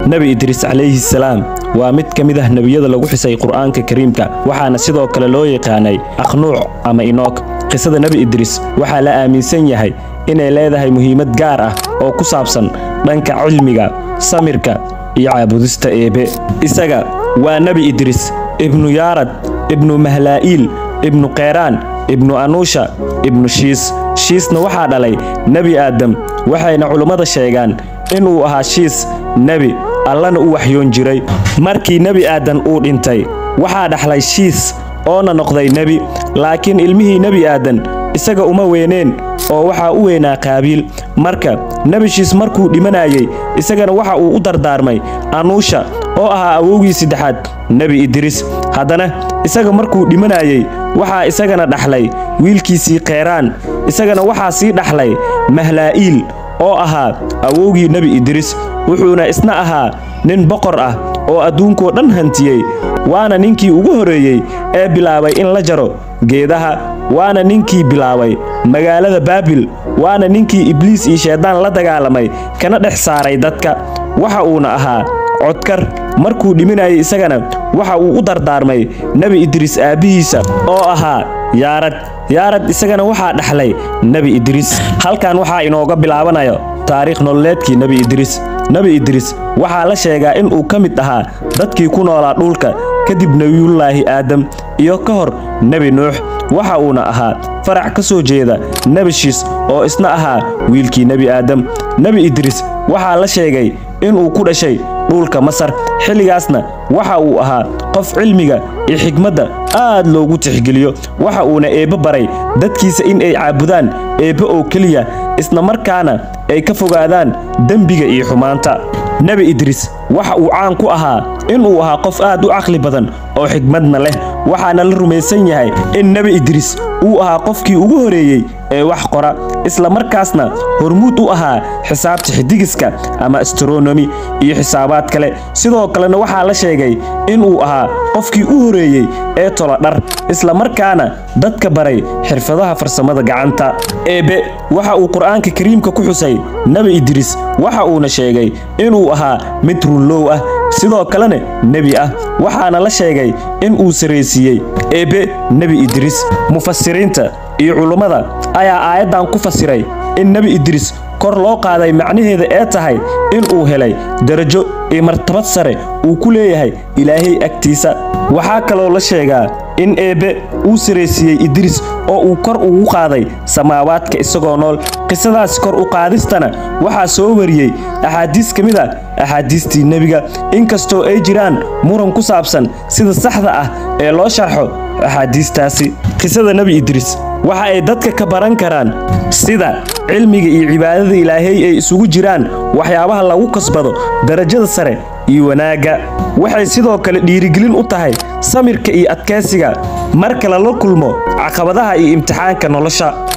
nebi idriis calayhi salaam waa mid ka mid ah nebiyada lagu xisay qur'aanka kariimka waxaana sidoo kale loo yaqaanay akhnuuc ama inoog qisada nebi idriis waxaa la aaminsan yahay inay leedahay muhiimad gaar ah oo ku saabsan dhanka cilmiga samirka iyo caabudista eebe isaga waa nebi idriis ibnu yaarad ibnu mahlaa'iil ibnu keyraan ibnu anuusha ibnu shiis shiisna waxaa dhalay nebi aadam waxayna culummada sheegaan inuu ahaa shiis nebi allana u waxyoon jiray markii nebi aadan uu dhintay waxaa dhaxlay shiis oona noqday nebi laakiin ilmihii nebi aadan isaga uma weyneen oo waxaa u weynaa qaabiil marka nebi shiis markuu dhimanayey isagana waxa uu u dardaarmay anuusha oo ahaa awowgii saddexaad nebi idriis haddana isaga markuu dhimanayey waxaa isagana dhaxlay wiilkiisii keyraan isagana waxaa sii dhaxlay mahlaa'iil oo ahaa awowgii nebi idriis wuxuuna isna ahaa nin boqor ah oo adduunkoo dhan hantiyey waana ninkii ugu horreeyey ee bilaabay in la jaro geedaha waana ninkii bilaabay magaalada baabil waana ninkii ibliis iyo shayddaan la dagaalamay kana dhex saaray dadka waxa uuna ahaa codkar markuu dhiminayay isagana waxa uu u dardaarmay nebi idriis aabbihiisa oo ahaa yaarad yaarad isagana waxaa dhaxlay nebi idriis halkan waxaa inooga bilaabanayo taariikh nololeedkii nebi idriis nebi idriis waxaa la sheegaa in uu ka mid ahaa dadkii ku noolaa dhulka kadib nebiyullaahi aadam iyo ka hor nebi nuux waxa uuna ahaa farac ka soo jeeda nebi shiis oo isna ahaa wiilkii nebi aadam nebi idriis waxaa la sheegay inuu ku dhashay dhulka masar xilligaasna waxa uu ahaa qof cilmiga iyo xigmadda aad loogu tixgeliyo waxa uuna eebbe baray dadkiisa in ay caabudaan eebbe oo keliya isla markaana ay ka fogaadaan dembiga iyo xumaanta nebi idriis waxa uu caan ku ahaa inuu ahaa qof aad u caqli badan oo xigmadna leh waxaana la rumaysan yahay in nebi idriis uu ahaa qofkii ugu horeeyey ee wax qora isla markaasna hormuud u ahaa xisaabta xidigiska ama astronomi iyo xisaabaad kale sidoo kalena waxaa la sheegay inuu ahaa qofkii u horeeyey ee tolo dhar isla markaana dadka baray xirfadaha farsamada gacanta eebe waxa uu qur'aanka kariimka ku xusay nebi idriis waxa uuna sheegay inuu ahaa mid runlow ah sidoo kalena nebi ah waxaana la sheegay in uu saraysiiyey eebbe nebi idriis mufasiriinta iyo culummada ayaa aayaddan ku fasiray in nebi idriis kor loo qaaday macnaheeda ee tahay inuu helay darajo iyo martabad sare uu ku leeyahay ilaahay agtiisa waxaa kaloo la sheegaa in eebbe uu saraysiiyey idriis oo uu kor ugu qaaday samaawaadka isagoo nool qisadaas kor u qaadistana waxaa soo wariyey axaadiis ka mid a axaadiistii nebiga inkastoo ay jiraan muran ku saabsan sida saxda ah ee loo sharxo axaadiistaasi qisada nebi idriis waxa ay dadka ka baran karaan sida cilmiga iyo cibaadada ilaahay ay isugu jiraan waxyaabaha lagu kasbado darajada sare iyo wanaagga waxay sidoo kale dhiirigelin u tahay samirka iyo adkaysiga marka lala kulmo caqabadaha iyo imtixaanka nolosha